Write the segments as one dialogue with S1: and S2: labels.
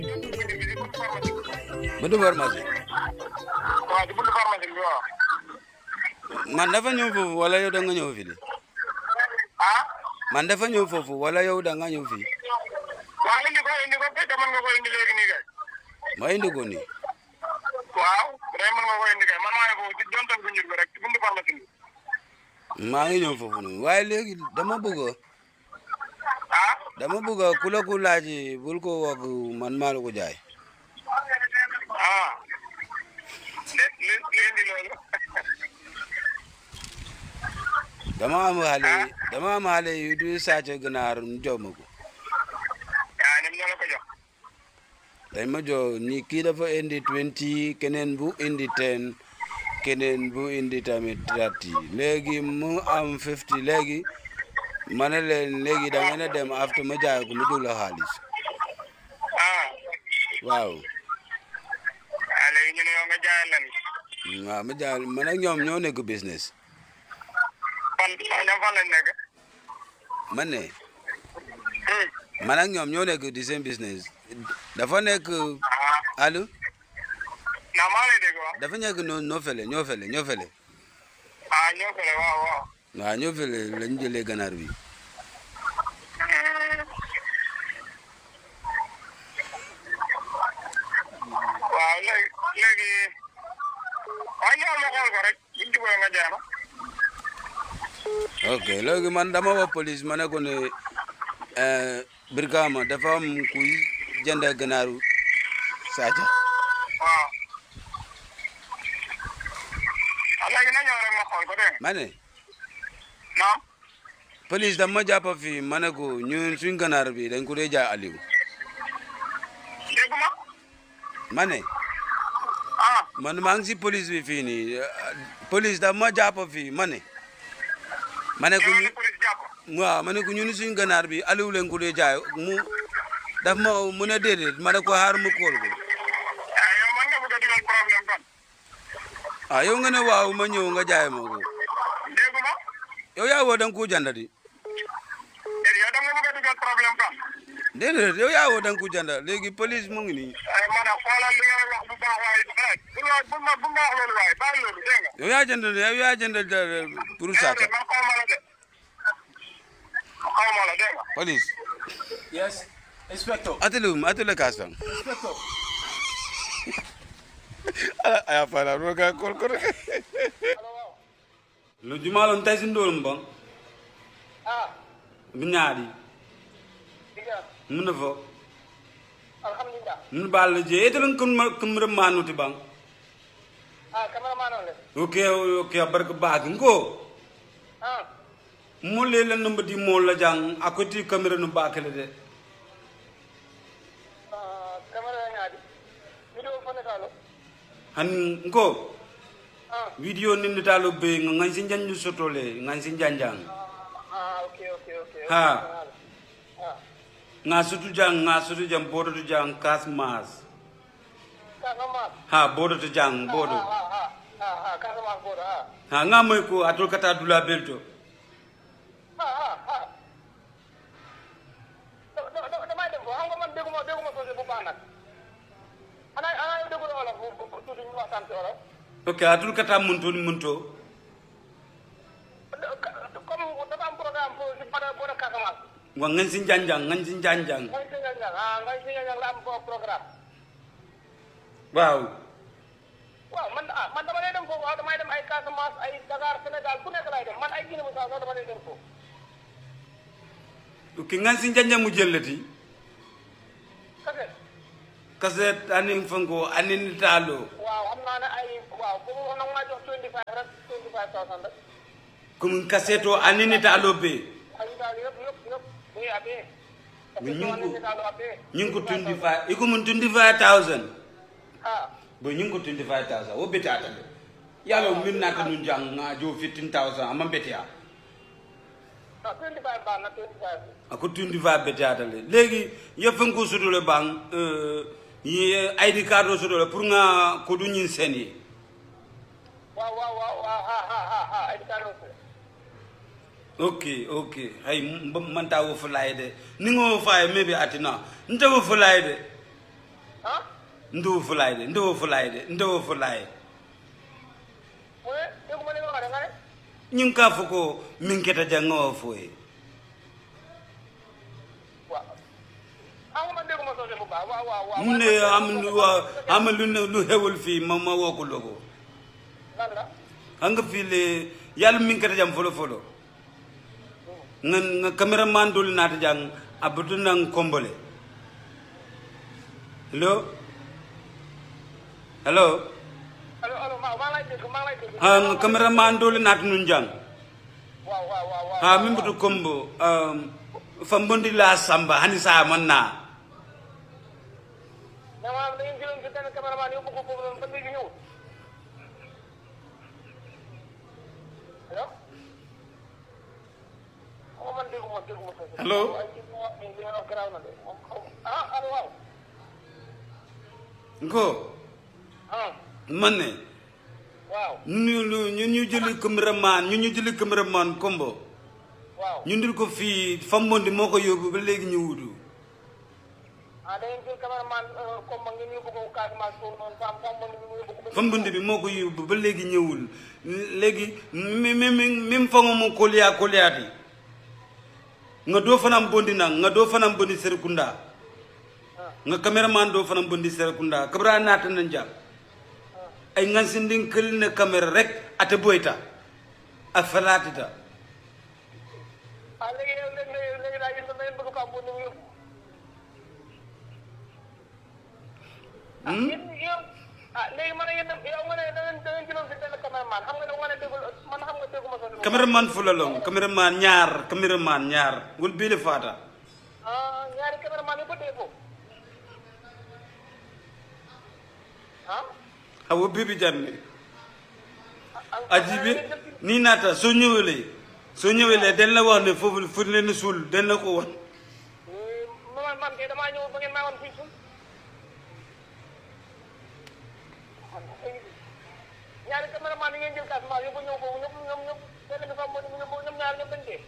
S1: buntu pharmacie
S2: waaw ci buntu pharmacie bi waaw.
S1: man dafa ñëw foofu wala yow da nga ñëw fii de
S2: ah.
S1: man dafa ñëw foofu wala yow da nga ñëw fii
S2: waaw indi ko indi ko kay te mën nga ko indi léegi nii kay.
S1: ma indi ko nii
S2: waaw day mën nga ko indi kay man maa ngi foofu ci jontal bu njur bi rek ci buntu pharmacie bi.
S1: maa ngi ñëw foofu noonu waaye léegi dama bëgg
S2: ah.
S1: dama bëgg ku la ku laaj bul ko wax man maa la ko jaay
S2: ah. li li li indi loolu.
S1: dama am xale dama am xale yu du sàcc ganaar ñu jox ma ko
S2: ah ñoom ñoo la ko jox.
S1: dañ ma jox ni kii dafa indi 20 keneen bu indi 10 keneen bu indi tamit 30 léegi mu am 50 léegi ma ne leen léegi da ngeen a dem after ma jaay ko ma jóg la xaalis
S2: ah.
S1: waaw
S2: ah léegi ñu ne yow nga jaayal leen.
S1: waaw ma jaay man ak ñoom ñoo nekk business
S2: fan ñoom fan lañ nekk.
S1: man ne
S2: Hmm.
S1: man ak ñoom ñoo nekk di seen business dafa nekk
S2: ah.
S1: allo
S2: naa maa lay dégg waaw.
S1: dafa nekk noo noo fele ñoo fele ñoo fele
S2: ah ñoo ko waaw waaw.
S1: waaw ñoo fele lañ jëlee ganaar bi
S2: waaw léegi léegi waaw ñëwal ma xool ko rek buñ jubóo nga jaay ma.
S1: ok léegi man dama wax police ma ne ko ne eh, Brikama dafa am kuy jënd ganaaru saaca
S2: waaw. ah léegi na ñëw rek ma xool ko dégg nga.
S1: ma ne
S2: naam.
S1: police dama ma jàpp fii ma ne ko ñun suñ ganaar bi dañ ko dee jaay Aliou
S2: dégg ma.
S1: ma ne
S2: ah.
S1: man maa ngi si police bi fii nii eh, police dama ma jàpp fii ma ne ma ne ko
S2: yow
S1: ñu
S2: la police jàpp.
S1: waaw ma ne ko ñun suñ ganaar bi Aliou leen ko dee jaay mu daf ma mu ne déedéet ma ne ko xaar mu kool ko
S2: ah yow man nga bëgg a dugal problème kon.
S1: ah yow nga ne waaw ma ñëw nga jaay ma ko
S2: dégg ma.
S1: yow yaa woo da nga ko jënd di
S2: déedéet yow da nga bëgg a dugal problème kon.
S1: déedéet yow yaa woo da nga ko jënd léegi police mu ngi nii
S2: ay man a xoolal li ngay wax bu baax waaye rek bu ma bu ma bu ma wax loolu waaye bàyyi loolu dégg nga.
S1: yow yaa jënd yow yaa jënd de- pour saaca
S2: déedéet man xaw ma la de. xaw ma la dégg nga.
S1: police
S3: Yes, Inspector.
S1: atelu atelu kastan
S3: Inspector.
S1: aya fala roga kol kol lo jumalon tay sin dolum bon
S2: ah.
S1: binyaadi
S2: diga
S1: mun fo
S2: alhamdulilah.
S1: mun bal je etelen kun kun manuti bang
S2: ah cameraman on le.
S1: ok ok barka baag ngo
S2: ah.
S1: mo le la numba di mo la jang akoti camera no bakale de
S2: ah camera ngaadi. video fone talo.
S1: han ngo
S2: ah.
S1: video nindi talo be ngan sin janju sotole ngan sin janjang
S2: ah okay okay okay.
S1: Ha.
S2: ah.
S1: nga sutu jang nga sutu jang bodo tu jang kas mas
S2: Kasamas.
S1: ha bodo tu jang bodo
S2: ah ah ah ah ah Kasamas bodo ah.
S1: ha nga moy ko atul kata dula belto
S2: ah ah ah. da da da damay dem ko xam nga man dégguma dégguma sosé bu baax nag. ana ana yow déggul wolof bu bu tuuti ñu waxtaan ci wolof.
S1: ok atul kata munto ni munto
S2: comme dafa am programme pour si pada bodo Casamance.
S1: wa ngan sin janjang ngan sin janjang
S2: ngay si ñang ah ngay si ñang la am foofu programme.
S1: waaw
S2: waaw man ah man dama lay dem foofu waaw damay dem ay Casamance ay Dakar Sénégal fu nekk laay dem man ay Guinée Bissau sax dama lay dem foofu.
S1: ok ngan sin janjang mu jellati
S2: kese
S1: kaset anin fango anin talo
S2: waaw xam naa ne ay waaw bu mu nag maa jox 25 rek 25000 rek.
S1: kum kaseto anin talo be
S2: ay daal yëpp yëpp yëpp muy abee.
S1: Mais ñu ngi ko-
S2: daal abee.
S1: ñing ko 25 iko mun 25000
S2: ah
S1: bo ñing ko 25000 wo betata de yalo min nata nu jang nga jo 15000 amma betia
S2: non 25 baax na 25.
S1: ako 25 betata le legi yefen ko sudole bang euh yi id card o sudole pour nga ko du ñin seni
S2: waaw waaw waaw waaw ah ah ah ah ay daal aussi.
S1: ok ok hay manta wo fulay de ni ngo faye mebe atina nta wo fulay de ndowo fulay de ndowo fulay de ndowo fulay
S2: mu ne dégguma li nga wax de nga ne
S1: ñing ka fo ko min keta jango foye
S2: waaw ah man dégguma soose bu baax waaw waaw waaw
S1: mu ne am lu wa am lu ne lu xewul fii ma ma woo ko logo
S2: lan la
S1: xam nga fii le yàlla min keta jam folo folo nga nga cameraman dul naata jang abutu nang kombole hello hello
S2: allo allo maa maa lay dégg maa lay dégg
S1: ha nga cameraman dul naata nun jang
S2: waaw waaw waaw waaw
S1: ha min butu kombo um, fambondi la samba hani sa man na
S2: mais maanaam da ngeen jëloon si benn cameraman yóbbu ko foofu noonu ba léegi ñëwul allo xaw man dégguma dégguma soose
S1: Allo?
S2: waaye ci li nga wax nii li nga wax garaaw na de moom xaw ah allo waaw
S1: ngo
S2: ah
S1: man ne
S2: waaw
S1: ñu ñu ñu ñu jëli cameraman ñu ñu jëli cameraman kombo
S2: waaw
S1: ñu ndil ko fii fambondi moo ko yóbbu ba léegi ñu wutu
S2: ah da ngeen jël cameraman comme ngeen yóbbu ko Casamance foofu noonu fam fam man ñu yóbbu ko ba
S1: fambondi bi moo ko yóbbu ba léegi ñëwul léegi mi mi mi min fango mo koliya koliyaati nga doo fanam bondi nang nga doo fanam bondi serekunda nga cameraman doo fanam bondi serekunda kabra naata na jam ay ngansindin kël ne caméra rek ate boyta a falaatita
S2: ah léegi yow léegi léegi léegi daal yéen da ngeen bëgg ko am bu ñu yóbbu ah yéen yow ah léegi man yéen yow nga ne da ngeen da ngeen jëloon si benn cameraman xam nga ne wane déggul man xam nga dégguma soose bu
S1: cameraman fulalong cameraman ñaar cameraman ñaar ngol biile faata
S2: ah ñaari cameraman yi ba dee foofu ah
S1: awo bibi janne
S2: ah
S1: ajibi ni naata soo ñëwelee soo ñëwelee dañ la wax ne foofu fu leen suul dañ la ko wax
S2: man man kay damaa ñëw ba ngeen maa woon fii suuf ñaari cameraman yi ngeen jël Casamance yóbbu ñëw foofu ñoom ñoom ñoom benn bi fa mo ñoom ñoom ñaar ñoom dañ dee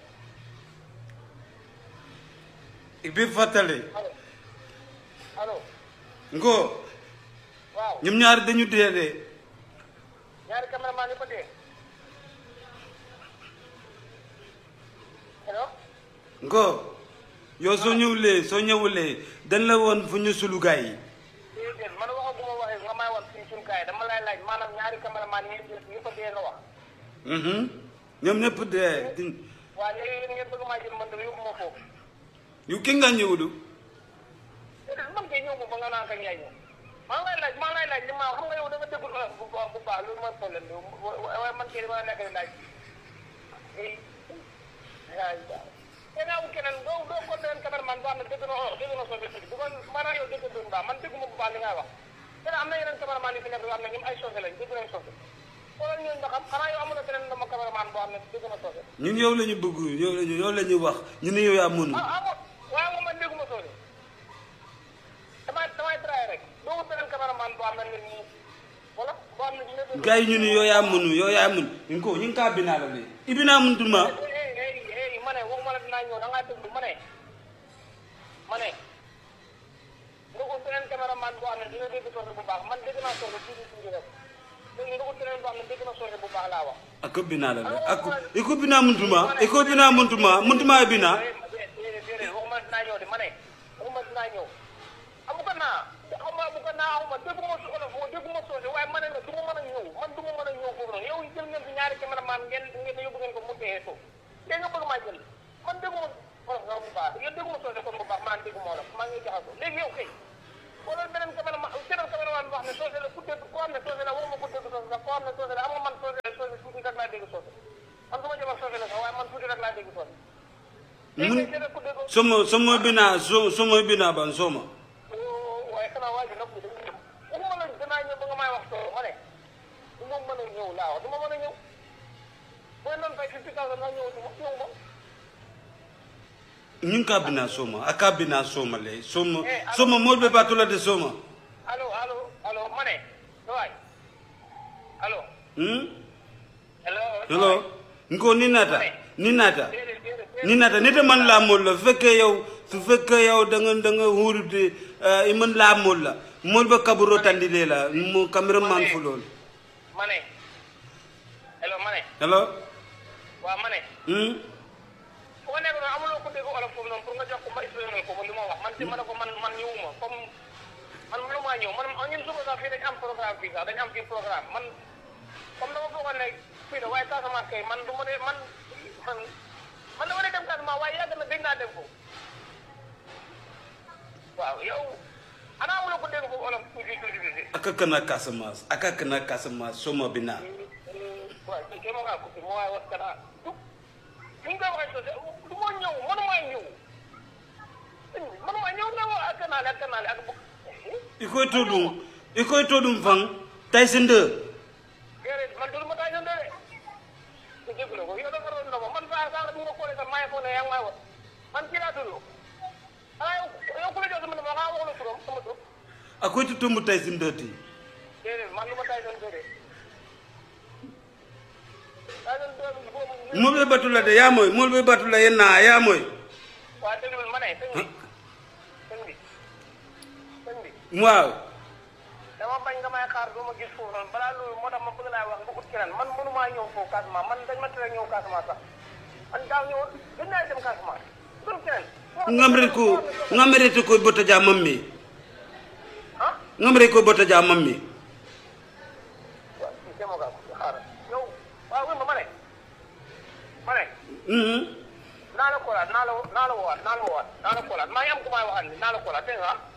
S1: bi fàttale
S2: allo allo
S1: ngo
S2: waaw
S1: ñoom ñaar dañu dee de
S2: ñaari cameraman yi ba dee allo
S1: ngo yow soo ñëwulee soo ñëwulee dañ la woon fu ñu sulu gaay yi
S2: déedéet man waxaguma waxee nga may wax fii suñu kaay dama lay laaj maanaam ñaari cameraman yi ngeen jël yëpp a dee nga wax
S1: Mhm. ñoom ñëpp dee di-
S2: waaw léegi yéen ngeen bëgg maa jël man dama yóbbu ma foofu
S1: yu ki nga ñëwulu
S2: déedéet man kay ñëw ma ba nga naan kañ yaay ñëw maa ngi lay laaj maa ngi lay laaj li ma xam nga yow da nga déggul olof bu baax bu baax loolu mooy problème bi waaye man kay dama nekk di laaj eh yaay te naa wu keneen doo doo ko leen cameraman boo xam ne dégg na olof dégg na soose tuuti bu ko maanaam yow dégg doon baax man dégguma bu baax li ngay wax te am na yeneen cameraman yu fi nekk yoo xam ne ñoom ay soose lañ dégg nañ soose xoolal ñooñu nga xam xanaa yow amuloo keneen dama cameraman boo xam ne dégg na soose
S1: ñun yow la ñu bëgg yow la ñu yow la ñu wax ñu ne yow yaa mënu
S2: ah ah bon waaye moom man dégguma soose damay damay traité rek doo wut beneen cameraman boo xam ne nit ñi wala boo xam ne dina dégg.
S1: gars yi ñu ne yow yaa mënu yow yaa mënu ñu ko ñu ngi kaa binaa la de ibinaa mun tuma
S2: eh eh eh ma ne waxuma la dinaa ñëw da ngaa déglu ma ne ma ne nga ut beneen cameraman boo xam ne dina dégg soose bu baax man dégg naa soose tuuti tuuti rek léegi nga ut beneen boo xam ne dégg na soose bu baax laa wax.
S1: ako binaa la de ako iko binaa mun tuma iko binaa mun tuma mun tuma e binaa
S2: déedéet déedéet waxuma dinaa ñëw de ma ne waxuma dinaa ñëw amu ko naa xaw ma amu ko naa xaw ma dégguma su olof dégguma soose waaye ma ne la du ma mën a ñëw man du ma mën a ñëw foofu noonu yow jël ngeen fi ñaari cameraman ngeen ngeen yóbbu ngeen ko mu dee foofu léegi nga bëgg maa jël man dégguma olof nga bu baax yow dégguma soose kon bu baax maa dégguma olof maa ngi jaxasoo léegi yow kay wala beneen cameraman beneen cameraman boo xam ne soose la ku dégg koo xam ne soose la waxuma ku dégg soose sax koo xam ne soose la am nga man soose la soose tuuti rek laa dégg soose man su ma jëmal soose la sax waaye man tuuti rek laa dégg soose léegi
S1: mun
S2: nag keneen ku dégg
S1: somo somo binaa so somo binaa ban soma
S2: waaye xanaa waa ji nag bi dañuy ñëw waxuma la danaa ñëw ba nga may wax soo ma ne du ma mën a ñëw laa wax du ma mën a ñëw booy noonu fay fifty thousand naa ñëw du ma ñëw ma
S1: ñu ngi kaa binaa soma a kaa binaa soma le soma soma mool be baatula de soma
S2: allo allo allo ma ne waay allo
S1: hmm?
S2: allo
S1: hello nko ni naata ni naata
S2: déedéet déedéet
S1: ni naata nite man laa mool la fekkee yow su fekkee yow da nga da nga hurude i mën laa mol la mol ba kaburo tandile la mo cameraman fu lool
S2: ma ne hello ma ne
S1: hello
S2: waaw ma ne
S1: hmm
S2: fu ma nekk noonu amuloo ko dégg olof foofu noonu pour nga jox ko ma expliqué ko li ma wax man ci ma ne ko man man ñëwuma comme man mënumaa ñëw man ñun suba sax fii dañ am programme fii sax dañ am fii programme man comme dama foogoon ne fii da waaye Casamance kay man du ma ne man man man dama ne dem Casamance waaye yàgg na dégg naa dem ko waaw yow ana amuloo ko dégg foofu olof tuuti tuuti tuuti
S1: aka kana Casamance aka kana Casamance soma bina
S2: waaw kii kay ma ngaa ko fi ma waaye wax kana du ni nga koy waxee sosé du ma ñëw mënumaa ñëw mënumaa ñëw nga wax ak kanaale ak kanaale ak bu
S1: ikoy to ɗum ikoy to ɗum fan taysinde
S2: déedéet man du ma taay sa ndere ku jéggu la ko yow dafa doon ndoma man saa saa bu ma koolee sax maa ngi foog ne yaa ngi may wax man kii laa tudd xanaa yow yow ku la jox sama ndoma xanaa wax la turam sama tur
S1: akoy to tombo taysinde ti
S2: déedéet man du ma taay sa ndere taay sa ndere boobu
S1: molɓe batula de yamoy molɓe batula yenna yamoy
S2: waa déglul ma ne sëñ bi sëñ bi sëñ bi
S1: waaw
S2: dama bañ nga may xaar doo ma gis foofu noonu balaa loolu moo tax ma bëgg laa wax nga ut keneen man mënumaa ñëw foofu Casamance man dañ ma tere ñëw Casamance sax man daaw ñëwoon gën naa dem Casamance dul keneen
S1: ngamre ko ngamrete koy bota ja mammi
S2: ah
S1: ngamre koy bota ja mammi
S2: waaw kii dama kaa ko xaaral yow waaw wér ma ma ne ma ne
S1: Mhm.
S2: naa la koolaat naa la naa la woowaat naa la woowaat naa la koolaat maa ngi am ku may waxal ni naa la koolaat dégg nga ah